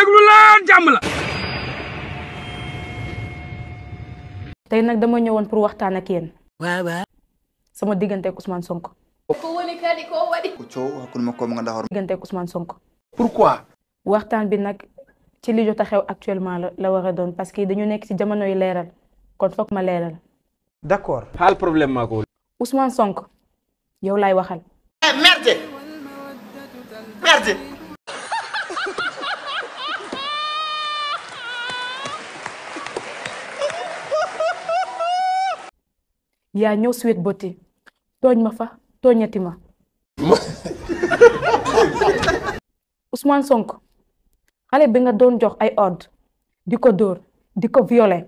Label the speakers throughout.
Speaker 1: déglu leen jàmm la
Speaker 2: tey nag dama ñëwoon pour waxtaan ak yéen
Speaker 3: waaw waaw
Speaker 2: sama diggante ak Ousmane Sonko
Speaker 4: ko woni kadi ko waɗi
Speaker 5: ko coow hakkude makko mo ganduɗa hoore
Speaker 2: diggante ak Ousmane Sonko
Speaker 1: pourquoi
Speaker 2: waxtaan bi nag ci li jot a xew actuellement la la war a doon parce que dañu nekk ci jamono yu leeral kon foog ma leeral
Speaker 6: d'accord
Speaker 1: xaal problème maa ko
Speaker 2: Ousmane Sonko yow laay waxal
Speaker 3: merde merde
Speaker 2: yaa ñëw Sweet Beauté tooñ ma fa tooñati ma Ousmane Sonko xale bi nga doon jox ay ordre di ko dóor di ko violer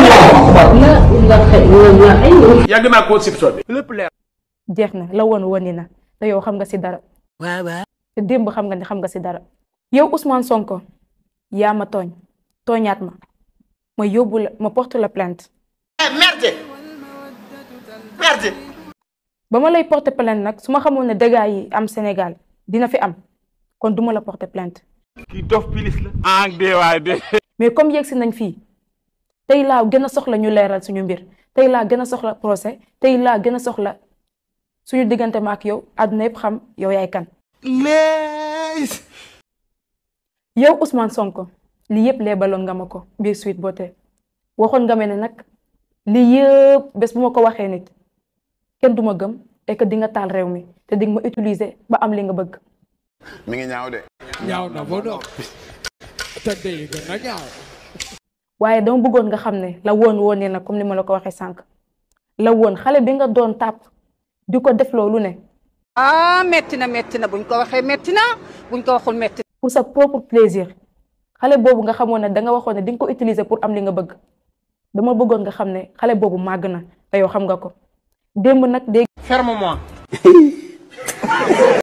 Speaker 1: yàgg naa koo sib bi lépp leer
Speaker 2: jeex na la woon woni na te yow xam nga ci dara
Speaker 3: waaw waaw
Speaker 2: te démb xam nga ne xam nga ci dara yow Ousmane Sonko yaa ma tooñ tooñaat ma ma yóbbu la ma porte la plainte
Speaker 3: merde merde
Speaker 2: ba ma lay porter plainte nag su ma xamoon ne dégâts yi am Sénégal dina fi am kon duma la porter plainte
Speaker 1: kii dof pilis la ah dee waay de
Speaker 2: mais comme yegsi nañ fii tey laa gën a soxla ñu leeral suñu mbir tey laa gën a soxla procès tey laa gën a soxla suñu diggante ma ak yow àdduna yëpp xam yow yaay kan
Speaker 3: lees
Speaker 2: yow Ousmane Sonko lii yëpp leebaloon nga ma ko biir Sweet Beauté waxoon nga ma ne nag lii yëpp bés bu ma ko waxee nit kenn du ma gëm et que di nga taal réew mi te di nga ma utiliser ba am li nga bëgg
Speaker 5: mi ngi ñaaw de
Speaker 6: ñaaw na ba noppi te day gën a ñaaw
Speaker 2: waaye dama bëggoon nga xam ne la woon woon na comme ni ma la ko waxee sànq la woon xale bi nga doon tàpp di ko def loolu ne
Speaker 7: ah metti na metti na buñ ko waxee metti na buñ ko waxul metti
Speaker 2: pour sa propre plaisir xale boobu nga xamoon ne da nga waxoon ne di nga ko utiliser pour am li nga bëgg dama bëggoon nga xam ne xale boobu màgg na te yow xam nga ko démb nag dégg
Speaker 1: ferme-moi